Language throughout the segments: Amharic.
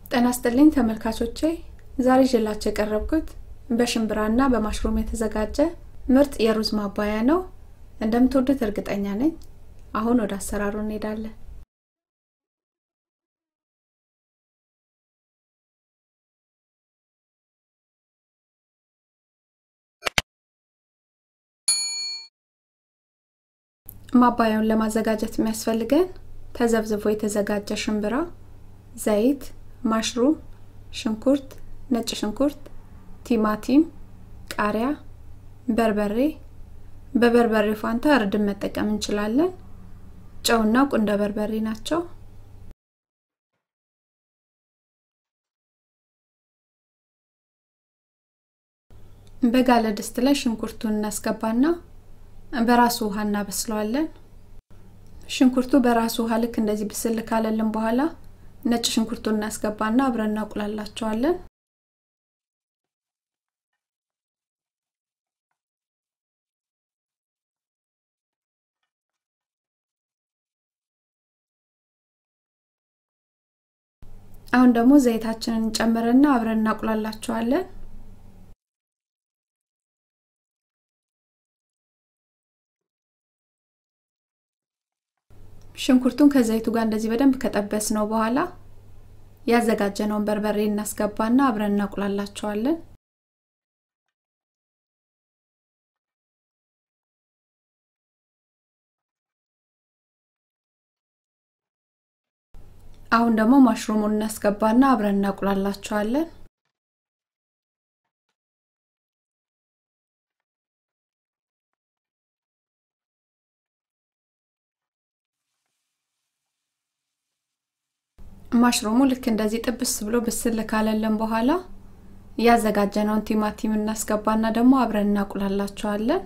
ጤና ይስጥልኝ ተመልካቾቼ ዛሬ ይዤላችሁ የቀረብኩት በሽምብራና በማሽሩም የተዘጋጀ ምርጥ የሩዝ ማባያ ነው እንደምትወዱት እርግጠኛ ነኝ አሁን ወደ አሰራሩ እንሄዳለን ማባያውን ለማዘጋጀት የሚያስፈልገን ተዘብዝቦ የተዘጋጀ ሽምብራ ዘይት ማሽሩም ሽንኩርት ነጭ ሽንኩርት ቲማቲም ቃሪያ በርበሬ በበርበሬ ፋንታ እርድን መጠቀም እንችላለን ጨውና ቁንደ በርበሬ ናቸው በጋለ ድስት ላይ ሽንኩርቱን እናስገባና በራሱ ውሃ እናበስለዋለን ሽንኩርቱ በራሱ ውሃ ልክ እንደዚህ ብስል ካለልን በኋላ ነጭ ሽንኩርቱን እናስገባና አብረን እናቁላላቸዋለን አሁን ደግሞ ዘይታችንን እንጨምርና አብረን እናቁላላቸዋለን ሽንኩርቱን ከዘይቱ ጋር እንደዚህ በደንብ ከጠበስ ነው በኋላ ያዘጋጀነውን በርበሬ እናስገባና አብረን እናቁላላቸዋለን አሁን ደግሞ ማሽሩሙን እናስገባና አብረን እናቁላላቸዋለን ማሽሩሙ ልክ እንደዚህ ጥብስ ብሎ ብስል ካለልን በኋላ ያዘጋጀነውን ቲማቲም እናስገባና ደግሞ አብረን እናቁላላቸዋለን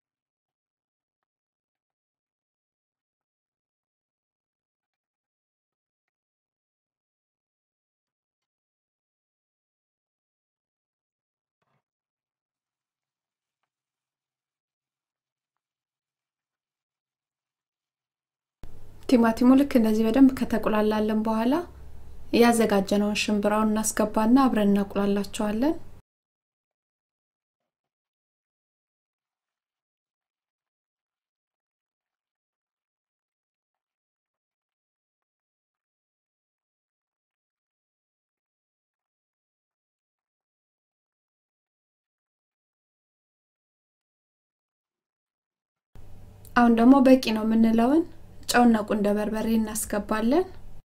ቲማቲሙ ልክ እንደዚህ በደንብ ከተቁላላለን በኋላ ያዘጋጀነውን ሽምብራውን እናስገባና አብረን እናቁላላቸዋለን አሁን ደግሞ በቂ ነው የምንለውን ጨውና ቁንደ በርበሬ እናስገባለን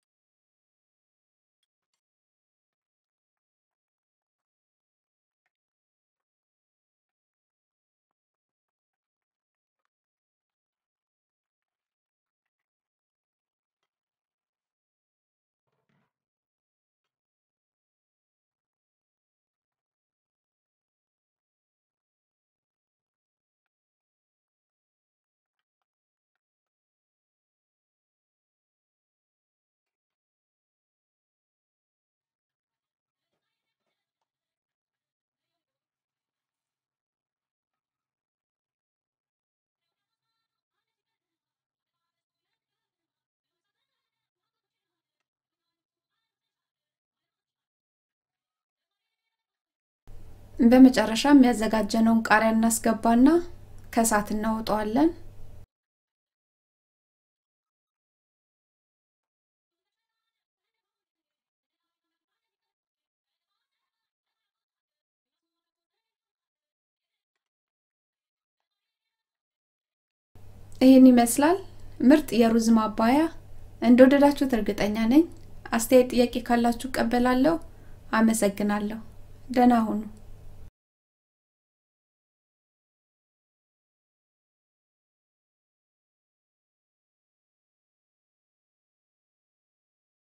በመጨረሻ የሚያዘጋጀነውን ቃሪያ እናስገባና ከሳት እናወጣዋለን ይህን ይመስላል ምርጥ የሩዝ ማባያ እንደወደዳችሁት እርግጠኛ ነኝ አስተያየት ጥያቄ ካላችሁ ቀበላለሁ አመሰግናለሁ ደህና ሁኑ